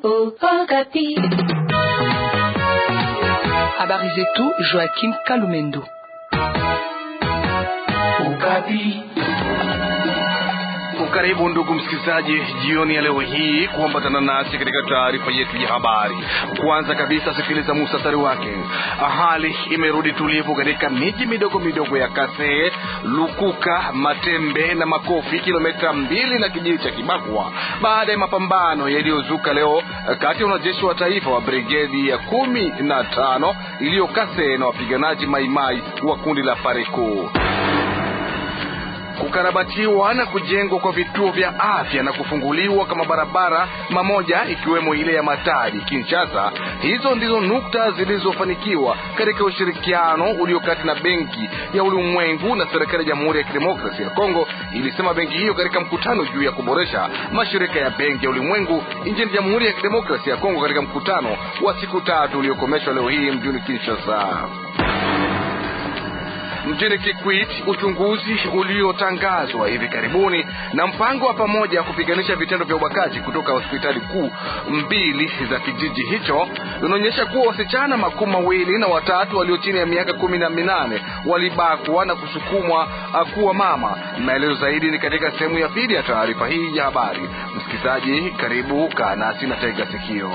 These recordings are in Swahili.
Okapi. Habari zetu Joachim Kalumendo. Okapi. Karibu ndugu msikilizaji, jioni ya leo hii kuambatana nasi katika taarifa yetu ya habari. Kwanza kabisa, sikiliza muhtasari wake. Hali imerudi tulivu katika miji midogo midogo ya Kase, Lukuka, Matembe na Makofi, kilomita mbili na kijiji cha Kibakwa, baada ya mapambano yaliyozuka leo kati ya wanajeshi wa taifa wa brigedi ya kumi na tano iliyo Kase na wapiganaji Maimai wa kundi la Pareko kukarabatiwa na kujengwa kwa vituo vya afya na kufunguliwa kama barabara mamoja ikiwemo ile ya Matadi Kinshasa. Hizo ndizo nukta zilizofanikiwa katika ushirikiano ulio kati na Benki ya Ulimwengu na serikali ya Jamhuri ya Kidemokrasia ya Kongo, ilisema benki hiyo katika mkutano juu ya kuboresha mashirika ya Benki ya Ulimwengu nchini Jamhuri ya Kidemokrasia ya Kongo katika mkutano wa siku tatu uliokomeshwa leo hii mjini Kinshasa. Mjini Kikwit, uchunguzi uliotangazwa hivi karibuni na mpango wa pamoja wa kupiganisha vitendo vya ubakaji kutoka hospitali kuu mbili za kijiji hicho unaonyesha kuwa wasichana makumi mawili na watatu walio chini ya miaka kumi na minane walibakwa na kusukumwa kuwa mama. Maelezo zaidi ni katika sehemu ya pili ya taarifa hii ya habari. Msikilizaji, karibu, kaa nasi na tega sikio.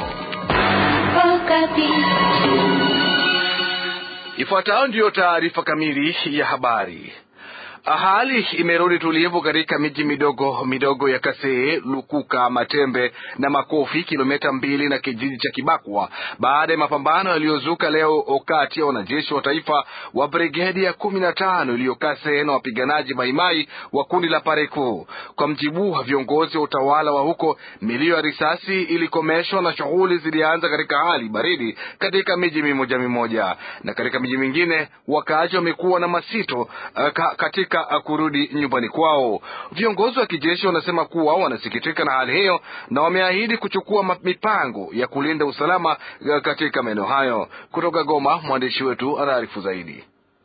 Ifuatayo ndiyo taarifa kamili ya habari. Hali imerudi tulivu katika miji midogo midogo ya Kasee, Lukuka, Matembe na Makofi, kilomita mbili na kijiji cha Kibakwa, baada ya mapambano yaliyozuka leo kati ya wanajeshi wa taifa wa brigedi ya kumi na tano iliyo Kasee na wapiganaji Maimai wa kundi la Pareko. Kwa mjibu wa viongozi wa utawala wa huko, milio ya risasi ilikomeshwa na shughuli zilianza katika hali baridi katika miji mimoja mimoja, na katika miji mingine wakaaji wamekuwa na masito uh, katika kurudi nyumbani kwao. Viongozi wa kijeshi wanasema kuwa wanasikitika na hali hiyo na wameahidi kuchukua mipango ya kulinda usalama katika maeneo hayo. Kutoka Goma, mwandishi wetu anaarifu zaidi.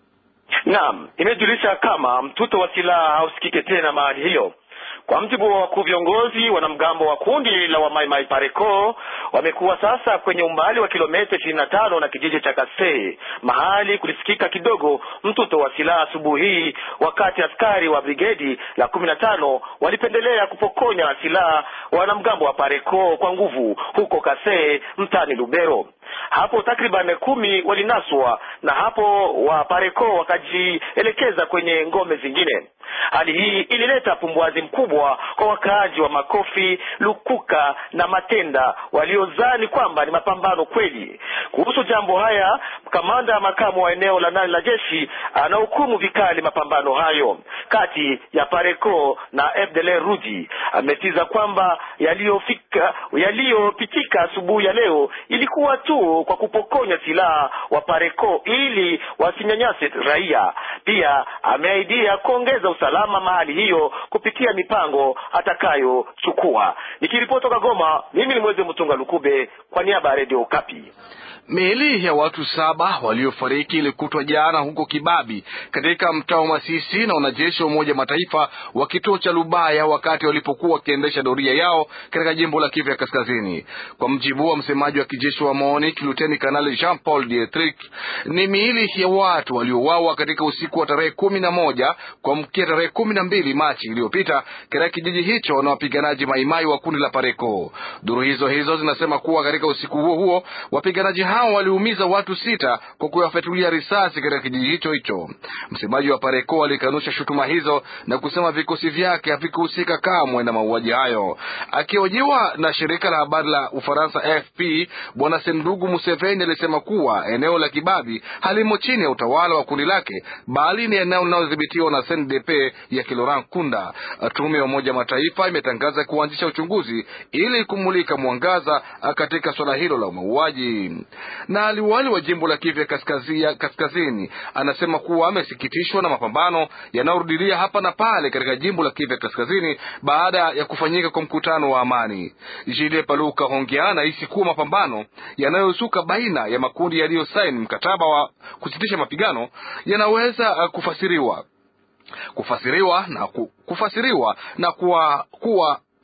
Naam, imejulisha kama mtuto wa silaha hausikike tena mahali hiyo. Kwa mjibu wa wakuu viongozi, wanamgambo wa kundi la Wamaimai Pareko wamekuwa sasa kwenye umbali wa kilomita ishirini na tano na kijiji cha Kasee, mahali kulisikika kidogo mtuto wa silaha asubuhi hii, wakati askari wa brigedi la kumi na tano walipendelea kupokonya silaha wanamgambo wa Pareko kwa nguvu huko Kasee, mtani Lubero. Hapo takriban kumi walinaswa na hapo wa Pareko wakajielekeza kwenye ngome zingine. Hali hii ilileta pumbwazi mkubwa kwa wakaaji wa Makofi, Lukuka na Matenda waliozani kwamba ni mapambano kweli. Kuhusu jambo haya, kamanda ya makamu wa eneo la nane la jeshi anahukumu vikali mapambano hayo kati ya Pareko na FDLR Rudi. Ametiza kwamba yaliyofika yaliyopitika asubuhi ya leo ilikuwa tu kwa kupokonya silaha wa Pareko ili wasinyanyase raia. Pia ameahidia kuongeza usalama mahali hiyo kupitia mipango atakayochukua. Nikiripoti toka Goma, mimi ni Mweze Mtunga Lukube kwa niaba ya Radio Okapi. Miili ya watu saba waliofariki ilikutwa jana huko Kibabi katika mtaa wa Masisi na wanajeshi wa Umoja Mataifa wa kituo cha Lubaya wakati walipokuwa wakiendesha doria yao katika jimbo la Kivu ya Kaskazini. Kwa mjibu wa msemaji wa kijeshi wa MONUC Luteni Kanali Jean Paul Dietrich, ni miili ya watu waliouawa katika usiku wa tarehe kumi na moja kuamkia tarehe kumi na mbili Machi iliyopita katika kijiji hicho na wapiganaji Maimai wa kundi la Pareko. Duru hizo hizo zinasema kuwa katika usiku huo huo wapiganaji hao waliumiza watu sita kwa kuwafyatulia risasi katika kijiji hicho hicho. Msemaji wa Pareko alikanusha shutuma hizo na kusema vikosi vyake havikuhusika kamwe na mauaji hayo. Akihojiwa na shirika la habari la Ufaransa AFP, bwana Sendugu Museveni alisema kuwa eneo la Kibabi halimo chini ya utawala wa kundi lake, bali ni eneo linalodhibitiwa na CNDP ya Kiloran Kunda. Tume ya Umoja Mataifa imetangaza kuanzisha uchunguzi ili kumulika mwangaza katika suala hilo la mauaji na liwali wa jimbo la Kivu kaskazini, kaskazini anasema kuwa amesikitishwa na mapambano yanayorudilia hapa na pale katika jimbo la Kivu kaskazini baada ya kufanyika kwa mkutano wa amani. Jile Paluka Hongea anahisi kuwa mapambano yanayozuka baina ya makundi yaliyosaini mkataba wa kusitisha mapigano yanaweza kufasiriwa kufasiriwa na ku, kufasiriwa na kuwa kuwa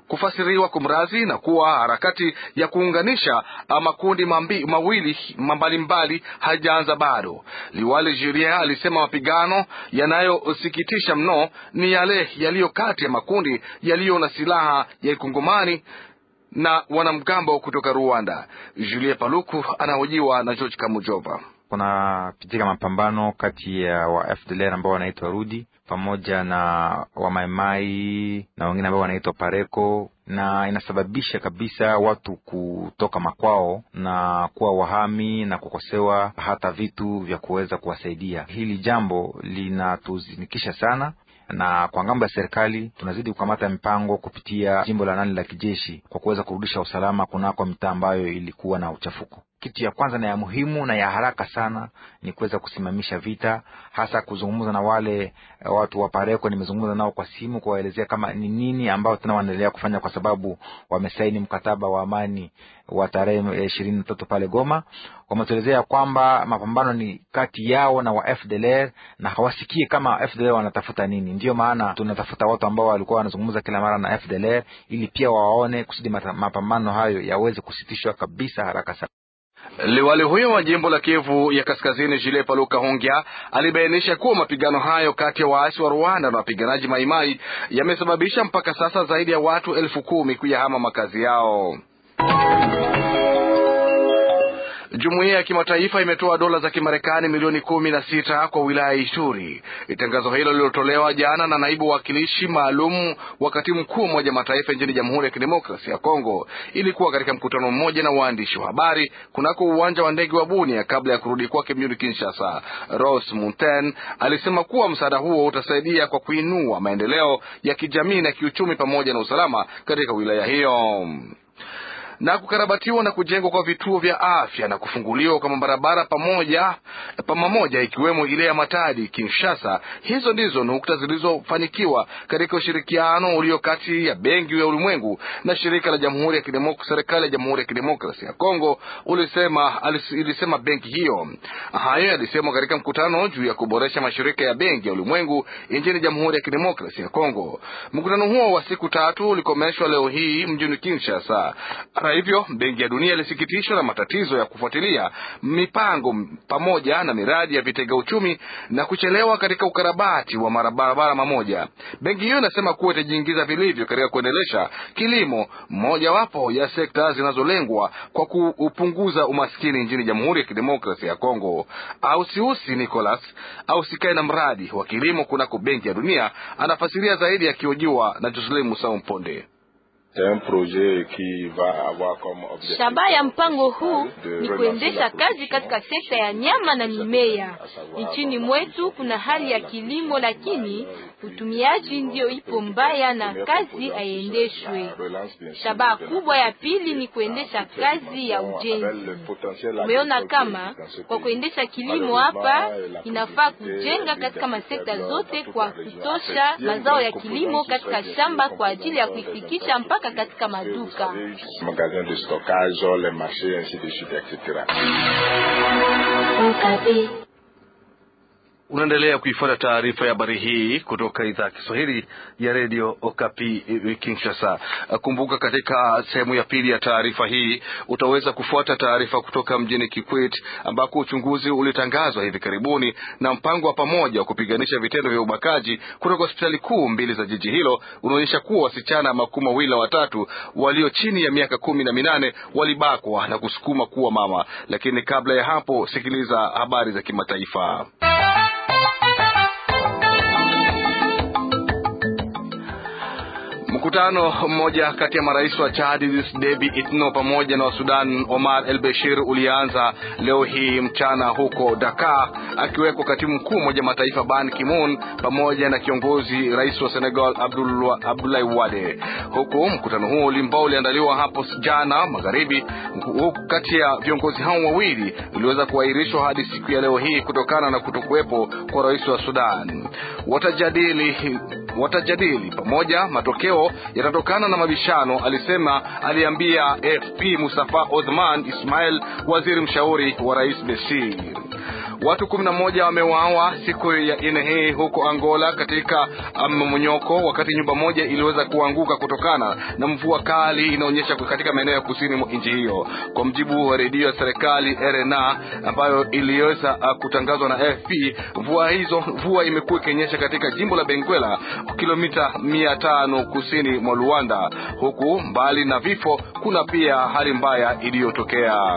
kufasiriwa kumrazi na kuwa harakati ya kuunganisha makundi mambi, mawili mbalimbali hajaanza bado. Liwali Julien alisema mapigano yanayosikitisha mno ni yale yaliyo kati ya makundi yaliyo na silaha ya ikongomani na wanamgambo kutoka Rwanda. Julien Paluku anahojiwa na George Kamujova. Kunapitika mapambano kati ya wa FDLR ambao wanaitwa Rudi pamoja na wamaimai na wengine ambao wanaitwa Pareko, na inasababisha kabisa watu kutoka makwao na kuwa wahami na kukosewa hata vitu vya kuweza kuwasaidia. Hili jambo linatuzinikisha sana na kwa ngambo ya serikali tunazidi kukamata mipango kupitia jimbo la nane la kijeshi kwa kuweza kurudisha usalama kunako mitaa ambayo ilikuwa na uchafuko. Kitu ya kwanza na ya muhimu na ya haraka sana ni kuweza kusimamisha vita, hasa kuzungumza na wale watu wa Pareko. Nimezungumza nao kwa simu kuwaelezea kama ni nini ambao tena wanaendelea kufanya, kwa sababu wamesaini mkataba wa amani wa tarehe ishirini na tatu pale Goma. Wametuelezea kwamba mapambano ni kati yao na wa FDLR na hawasikie kama FDLR wanatafuta nini. Ndiyo maana tunatafuta watu ambao walikuwa wanazungumza kila mara na FDLR ili pia wawaone kusudi mapambano hayo yaweze kusitishwa kabisa haraka sana. Liwali huyo wa jimbo la Kivu ya Kaskazini, Jile Paluka Hongya, alibainisha kuwa mapigano hayo kati ya waasi wa Rwanda na wapiganaji Maimai yamesababisha mpaka sasa zaidi ya watu elfu kumi kuyahama makazi yao. Jumuiya ya kimataifa imetoa dola za Kimarekani milioni kumi na sita kwa wilaya ya Ituri. Tangazo hilo lililotolewa jana na naibu wakilishi maalum wa katibu mkuu wa Umoja Mataifa nchini Jamhuri ya Kidemokrasia ya Kongo ilikuwa katika mkutano mmoja na waandishi wa habari kunako uwanja wa ndege wa Bunia kabla ya kurudi kwake mjini Kinshasa. Rose Munten alisema kuwa msaada huo utasaidia kwa kuinua maendeleo ya kijamii na kiuchumi pamoja na usalama katika wilaya hiyo na kukarabatiwa na kujengwa kwa vituo vya afya na kufunguliwa kwa mabarabara pamoja pamoja ikiwemo ile ya Matadi Kinshasa. Hizo ndizo nukta zilizofanikiwa katika ushirikiano ulio kati ya Benki ya Ulimwengu na shirika la Jamhuri ya Kidemokrasia, serikali ya Jamhuri ya Kidemokrasia ya Kongo, ulisema ilisema benki hiyo. Hayo yalisemwa katika mkutano juu ya kuboresha mashirika ya Benki ya Ulimwengu nchini Jamhuri ya Kidemokrasia ya Kongo. Mkutano huo wa siku tatu ulikomeshwa leo hii mjini Kinshasa. Hata hivyo, Benki ya Dunia ilisikitishwa na matatizo ya kufuatilia mipango pamoja na miradi ya vitega uchumi na kuchelewa katika ukarabati wa barabara mamoja. Benki hiyo inasema kuwa itajiingiza vilivyo katika kuendelesha kilimo, mojawapo ya sekta zinazolengwa kwa kupunguza umaskini nchini Jamhuri ya Kidemokrasia ya Kongo. Ausiusi Nicolas ausikae na mradi wa kilimo kunako Benki ya Dunia anafasiria zaidi akihojiwa na Joselin Musau Mponde. Shabaha ya mpango huu ni kuendesha kazi katika sekta ya nyama na mimea nchini mwetu. Kuna hali ya kilimo, lakini utumiaji ndio ipo mbaya na kazi haiendeshwe. Shabaha kubwa ya pili ni kuendesha kazi ya ujenzi. Umeona kama kwa kuendesha kilimo hapa inafaa kujenga katika masekta zote kwa kutosha mazao ya kilimo katika shamba kwa ajili ya kuifikisha mpaka katika maduka. Unaendelea kuifuata taarifa ya habari hii kutoka idhaa ya Kiswahili ya redio Okapi Kinshasa. Kumbuka, katika sehemu ya pili ya taarifa hii utaweza kufuata taarifa kutoka mjini Kikwit ambako uchunguzi ulitangazwa hivi karibuni na mpango wa pamoja wa kupiganisha vitendo vya ubakaji kutoka hospitali kuu mbili za jiji hilo unaonyesha kuwa wasichana makumi mawili na watatu walio chini ya miaka kumi na minane walibakwa na kusukuma kuwa mama. Lakini kabla ya hapo, sikiliza habari za kimataifa. Mkutano mmoja kati ya marais wa Chad Idriss Deby Itno pamoja na wa Sudan Omar El Bashir ulianza leo hii mchana huko Dakar, akiwekwa katibu mkuu Umoja Mataifa Ban Ki-moon pamoja na kiongozi rais wa Senegal Abdoulaye Wade, huku mkutano huo ambao uliandaliwa hapo jana magharibi, huku kati ya viongozi hao wawili uliweza kuahirishwa hadi siku ya leo hii kutokana na kutokuwepo kwa rais wa Sudan. Watajadili watajadili pamoja matokeo yatatokana na mabishano, alisema aliambia AFP Mustafa Othman Ismail, waziri mshauri wa rais Bashir. Watu kumi na moja wameuawa siku ya nne hii huko Angola katika mmomonyoko, wakati nyumba moja iliweza kuanguka kutokana na mvua kali inaonyesha katika maeneo ya kusini mwa nchi hiyo, kwa mjibu wa redio ya serikali RNA ambayo iliweza kutangazwa na AFP. Mvua hizo mvua imekuwa ikionyesha katika jimbo la Benguela kilomita mia tano kusini mwa Luanda, huku mbali na vifo kuna pia hali mbaya iliyotokea.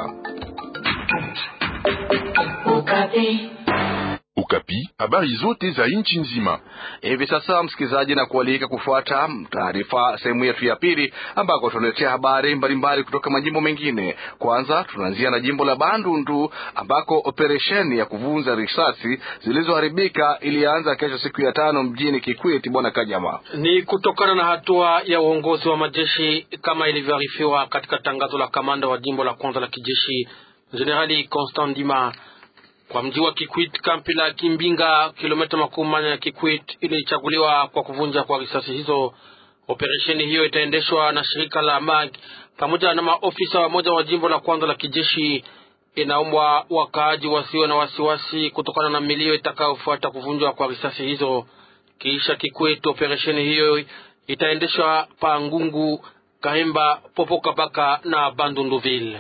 Ukapi, habari zote za nchi nzima. Hivi sasa, msikilizaji, na kualika kufuata taarifa sehemu yetu ya pili, ambako tunaletea habari mbalimbali kutoka majimbo mengine. Kwanza tunaanzia na jimbo la Bandundu ambako operesheni ya kuvunja risasi zilizoharibika ilianza kesho siku ya tano mjini Kikwiti. Bwana Kanyama, ni kutokana na hatua ya uongozi wa majeshi kama ilivyoarifiwa katika tangazo la kamanda wa jimbo la kwanza la kijeshi Jenerali Constant Ndima kwa mji wa Kikwit, kampi la Kimbinga, kilomita makumi manne ya Kikwit ilichaguliwa kwa kuvunja kwa risasi hizo. Operesheni hiyo itaendeshwa na shirika la MAG pamoja na maofisa wa moja wa jimbo la kwanza la kijeshi. Inaombwa wakaaji wasiwe na wasiwasi kutokana na milio itakayofuata kuvunjwa kwa risasi hizo. Kisha Kikwit, operesheni hiyo itaendeshwa pa Ngungu, Kahemba, Popokabaka na Bandunduville.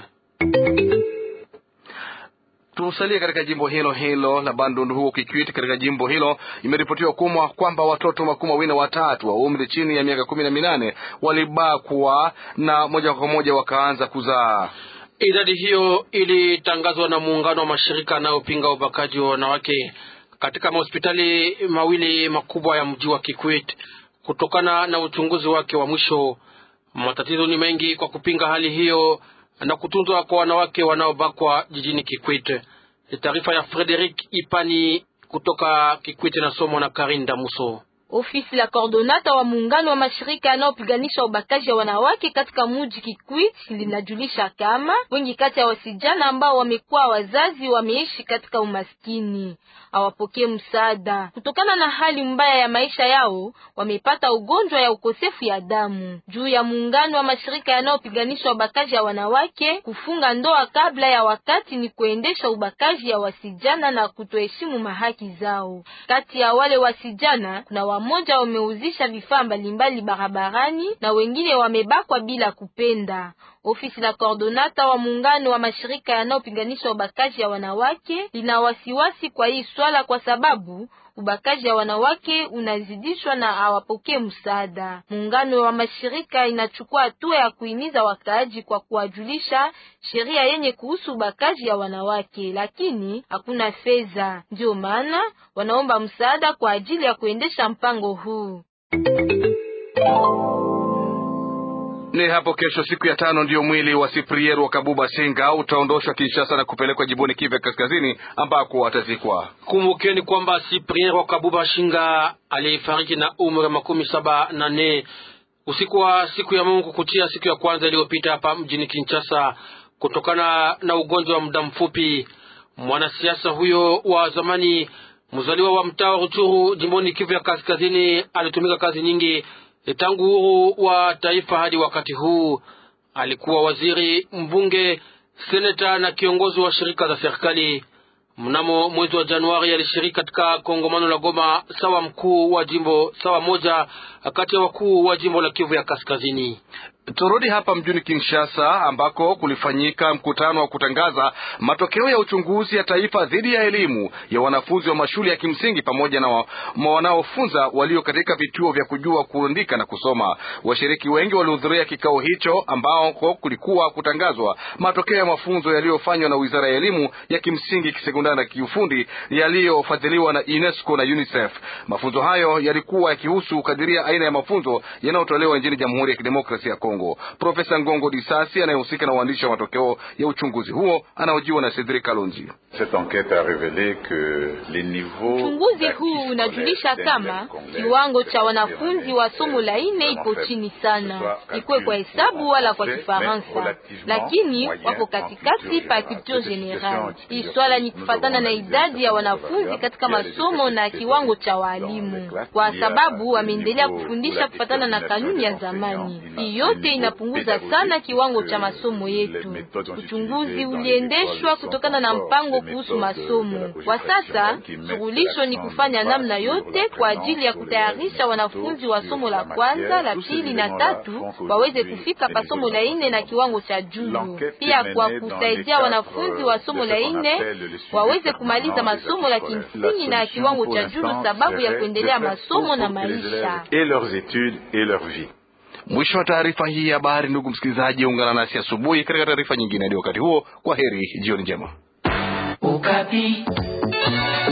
Tusalie katika jimbo hilo hilo la Bandundu huko Kikwiti. Katika jimbo hilo imeripotiwa kumwa kwamba watoto makumi mawili na watatu wa umri chini ya miaka kumi na minane walibakwa na moja kwa moja wakaanza kuzaa. Idadi hiyo ilitangazwa na muungano wa mashirika yanayopinga ubakaji wa wanawake katika mahospitali mawili makubwa ya mji wa Kikwit kutokana na uchunguzi wake wa mwisho. Matatizo ni mengi kwa kupinga hali hiyo na kutunzwa kwa wanawake wanaobakwa jijini Kikwit. Taarifa ya Frederic Ipani kutoka Kikwit na somo na Karinda Muso. Ofisi la kordonata wa muungano wa mashirika yanayopiganisha ubakaji wa wanawake katika muji Kikwit linajulisha kama wengi kati ya wasijana ambao wamekuwa wazazi wameishi katika umaskini, hawapokee msaada kutokana na hali mbaya ya maisha yao. Wamepata ugonjwa ya ukosefu ya damu. Juu ya muungano wa mashirika yanayopiganisha ubakaji ya wanawake, kufunga ndoa kabla ya wakati ni kuendesha ubakaji ya wasijana na kutoheshimu mahaki zao. Kati ya wale wasijana kuna wamoja wameuzisha vifaa mbalimbali barabarani na wengine wamebakwa bila kupenda. Ofisi la kordonata wa muungano wa mashirika yanayopiganisha ubakaji ya wanawake lina wasiwasi kwa hii swala, kwa sababu ubakaji ya wanawake unazidishwa na hawapokee msaada. Muungano wa mashirika inachukua hatua ya kuhimiza wakaaji kwa kuwajulisha sheria yenye kuhusu ubakaji ya wanawake, lakini hakuna fedha. Ndio maana wanaomba msaada kwa ajili ya kuendesha mpango huu. Ni hapo kesho siku ya tano ndiyo mwili wa Siprier wa Kabuba Singa utaondoshwa Kinshasa na kupelekwa jimboni Kivu Kaskazini ambako atazikwa. Kumbukeni kwamba Siprier wa Kabuba Shinga alifariki na umri wa makumi saba na nne usiku wa siku ya Mungu kuchia siku ya kwanza iliyopita hapa mjini Kinshasa kutokana na ugonjwa wa muda mfupi. Mwanasiasa huyo wa zamani mzaliwa wa mtaa wa Ruchuru jimboni Kivu ya Kaskazini alitumika kazi nyingi tangu uhuru wa taifa hadi wakati huu. Alikuwa waziri, mbunge, seneta na kiongozi wa shirika za serikali. Mnamo mwezi wa Januari alishiriki katika kongamano la Goma sawa mkuu wa jimbo sawa moja kati ya wakuu wa jimbo la Kivu ya Kaskazini. Turudi hapa mjini Kinshasa ambako kulifanyika mkutano wa kutangaza matokeo ya uchunguzi ya taifa dhidi ya elimu ya wanafunzi wa mashule ya kimsingi pamoja na wanaofunza walio katika vituo vya kujua kuandika na kusoma. Washiriki wengi walihudhuria kikao hicho ambako kulikuwa kutangazwa matokeo ya mafunzo yaliyofanywa na Wizara ya Elimu ya kimsingi, kisekondari na kiufundi yaliyofadhiliwa na UNESCO na UNICEF. Mafunzo hayo yalikuwa yakihusu kadiria aina ya mafunzo yanayotolewa nchini Jamhuri ya Kidemokrasia ya Kongo. Profesa Ngongo Disasi anayehusika na uandishi wa matokeo ya uchunguzi huo anaojiwa na Cedric Kalonji. Uchunguzi huu unajulisha kama kiwango cha wanafunzi wa somo la ine ipo chini sana, ikuwe kwa hesabu wala kwa Kifaransa, lakini wapo katikati pa culture general. Hii swala ni kufatana na idadi ya wanafunzi katika masomo na kiwango cha walimu, kwa sababu wameendelea kufundisha kufatana na kanuni ya zamani. Hii yote yote inapunguza sana kiwango cha masomo yetu. Uchunguzi uliendeshwa kutokana na mpango kuhusu masomo. Kwa sasa suluhisho ni kufanya namna yote kwa ajili ya kutayarisha wanafunzi wa somo la kwanza, la pili na tatu waweze kufika pa somo la nne na kiwango cha juu, pia kwa kusaidia wanafunzi wa somo la nne waweze kumaliza masomo la kimsingi na kiwango cha juu, sababu ya kuendelea masomo na maisha. Mwisho wa taarifa hii ya habari. Ndugu msikilizaji, ungana nasi asubuhi katika taarifa nyingine. Hadi wakati huo, kwa heri, jioni njema. Ukapi.